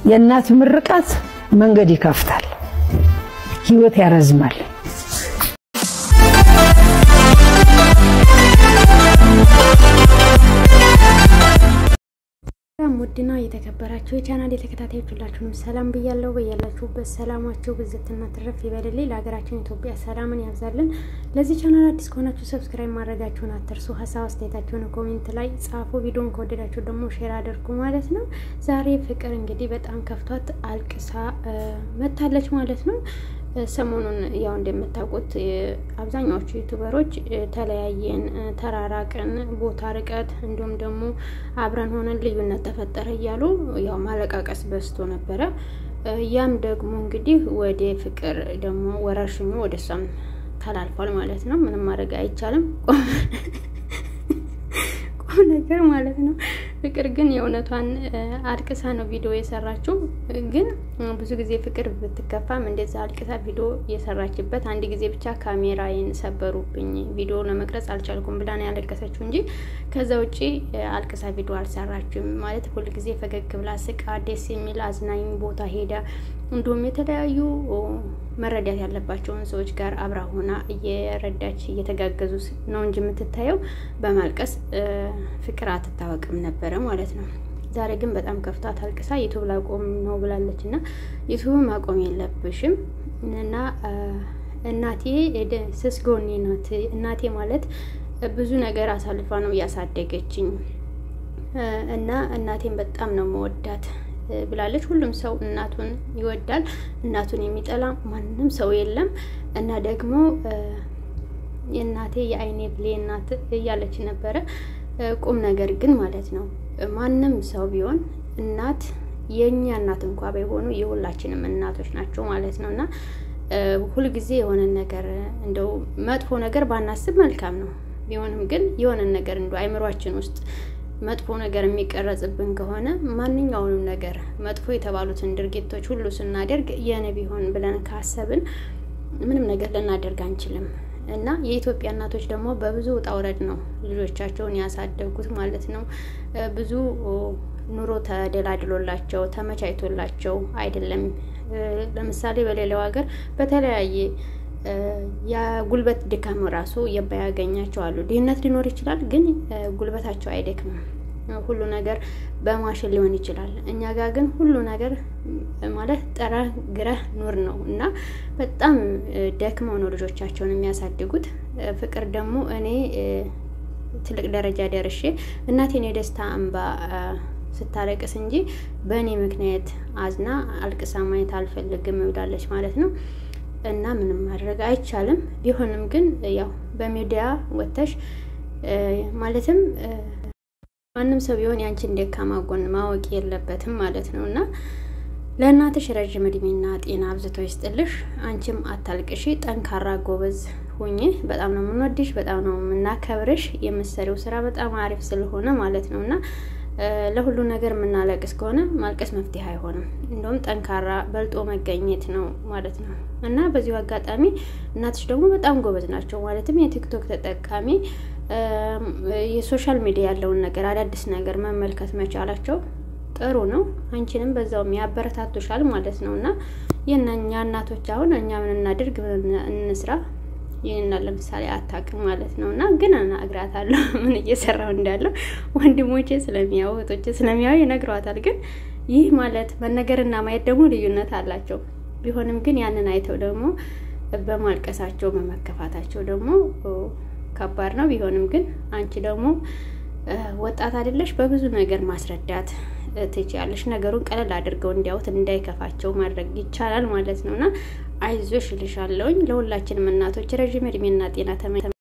የእናት ምርቃት መንገድ ይከፍታል፣ ህይወት ያረዝማል። ሰላም ውድና የተከበራችሁ የቻናል የተከታታዮች ሁላችሁንም ሰላም ብያለሁ። በያላችሁበት ሰላማችሁ ብዝትና ትረፍ ይበልልኝ። ለሀገራችን ኢትዮጵያ ሰላምን ያብዛልን። ለዚህ ቻናል አዲስ ከሆናችሁ ሰብስክራይብ ማድረጋችሁን አትርሱ። ሀሳብ አስተያየታችሁን ኮሜንት ላይ ጻፉ። ቪዲዮን ከወደዳችሁ ደግሞ ሼር አድርጉ ማለት ነው። ዛሬ ፍቅር እንግዲህ በጣም ከፍቷት አልቅሳ መታለች ማለት ነው። ሰሞኑን ያው እንደምታውቁት አብዛኛዎቹ ዩቱበሮች ተለያየን፣ ተራራቅን፣ ቦታ ርቀት፣ እንዲሁም ደግሞ አብረን ሆነን ልዩነት ተፈጠረ እያሉ ያው ማለቃቀስ በዝቶ ነበረ። ያም ደግሞ እንግዲህ ወደ ፍቅር ደግሞ ወረርሽኙ ወደ እሷም ተላልፏል ማለት ነው። ምንም ማድረግ አይቻልም። ቁም ነገር ማለት ነው። ፍቅር ግን የእውነቷን አልቅሳ ነው ቪዲዮ የሰራችው። ግን ብዙ ጊዜ ፍቅር ብትከፋም እንደዛ አልቅሳ ቪዲዮ የሰራችበት አንድ ጊዜ ብቻ ካሜራዬን ሰበሩብኝ ቪዲዮ ለመቅረጽ አልቻልኩም ብላ ነው ያለቀሰችው እንጂ ከዛ ውጪ አልቅሳ ቪዲዮ አልሰራችም። ማለት ሁልጊዜ ፈገግ ብላ ስቃ ደስ የሚል አዝናኝ ቦታ ሄዳ እንዲሁም የተለያዩ መረዳት ያለባቸውን ሰዎች ጋር አብራ ሆና እየረዳች እየተጋገዙ ነው እንጂ የምትታየው በማልቀስ ፍቅር አትታወቅም ነበረ ማለት ነው። ዛሬ ግን በጣም ከፍቷት አልቅሳ ዩቱብ ላቆም ነው ብላለች እና ዩቱብ ማቆም የለብሽም እና እናቴ ስስ ጎኔ ናት። እናቴ ማለት ብዙ ነገር አሳልፋ ነው እያሳደገችኝ እና እናቴን በጣም ነው መወዳት ብላለች። ሁሉም ሰው እናቱን ይወዳል። እናቱን የሚጠላ ማንም ሰው የለም እና ደግሞ የእናቴ የአይኔ ብሌ እናት እያለች ነበረ። ቁም ነገር ግን ማለት ነው ማንም ሰው ቢሆን እናት የእኛ እናት እንኳ ባይሆኑ የሁላችንም እናቶች ናቸው ማለት ነው እና ሁልጊዜ የሆነ ነገር እንደው መጥፎ ነገር ባናስብ መልካም ነው። ቢሆንም ግን የሆነን ነገር እንደ አይምሯችን ውስጥ መጥፎ ነገር የሚቀረጽብን ከሆነ ማንኛውንም ነገር መጥፎ የተባሉትን ድርጊቶች ሁሉ ስናደርግ የኔ ቢሆን ብለን ካሰብን ምንም ነገር ልናደርግ አንችልም። እና የኢትዮጵያ እናቶች ደግሞ በብዙ ውጣ ውረድ ነው ልጆቻቸውን ያሳደጉት ማለት ነው። ብዙ ኑሮ ተደላድሎላቸው ተመቻችቶላቸው አይደለም። ለምሳሌ በሌላው ሀገር በተለያየ የጉልበት ድካም ራሱ የማያገኛቸው አሉ። ድህነት ሊኖር ይችላል፣ ግን ጉልበታቸው አይደክምም። ሁሉ ነገር በማሽን ሊሆን ይችላል። እኛ ጋር ግን ሁሉ ነገር ማለት ጠረ ግረህ ኑር ነው እና በጣም ደክመው ነው ልጆቻቸውን የሚያሳድጉት። ፍቅር ደግሞ እኔ ትልቅ ደረጃ ደርሼ እናቴን የደስታ እንባ ስታለቅስ እንጂ በእኔ ምክንያት አዝና አልቅሳ ማየት አልፈልግም ብላለች ማለት ነው። እና ምንም ማድረግ አይቻልም። ቢሆንም ግን ያው በሚዲያ ወጥተሽ ማለትም ማንም ሰው ቢሆን ያንቺን ደካማ ጎን ማወቅ የለበትም ማለት ነው እና ለእናትሽ ረዥም እድሜና ጤና አብዝቶ ይስጥልሽ። አንቺም አታልቅሺ፣ ጠንካራ ጎበዝ ሁኚ። በጣም ነው የምንወድሽ፣ በጣም ነው የምናከብርሽ። የምትሰሪው ስራ በጣም አሪፍ ስለሆነ ማለት ነው እና ለሁሉ ነገር የምናለቅስ ከሆነ ማልቀስ መፍትሄ አይሆንም። እንደውም ጠንካራ በልጦ መገኘት ነው ማለት ነው እና በዚሁ አጋጣሚ እናትሽ ደግሞ በጣም ጎበዝ ናቸው። ማለትም የቲክቶክ ተጠቃሚ የሶሻል ሚዲያ ያለውን ነገር አዳዲስ ነገር መመልከት መቻላቸው ጥሩ ነው። አንቺንም በዛውም ያበረታቱሻል ማለት ነው እና የእኛ እናቶች አሁን እኛ ምን እናድርግ እንስራ ይህና ለምሳሌ አታውቅም ማለት ነው እና ግን እነግራታለሁ ምን እየሰራው እንዳለው ወንድሞቼ ስለሚያው እህቶቼ ስለሚያው ይነግሯታል። ግን ይህ ማለት መነገርና ማየት ደግሞ ልዩነት አላቸው። ቢሆንም ግን ያንን አይተው ደግሞ በማልቀሳቸው በመከፋታቸው ደግሞ ከባድ ነው። ቢሆንም ግን አንቺ ደግሞ ወጣት አይደለሽ፣ በብዙ ነገር ማስረዳት ትችያለሽ። ነገሩን ቀለል አድርገው እንዲያዩት እንዳይከፋቸው ማድረግ ይቻላል ማለት ነው እና አይዞሽ እልሻለሁኝ። ለሁላችንም እናቶች ረዥም እድሜና ጤና ተመ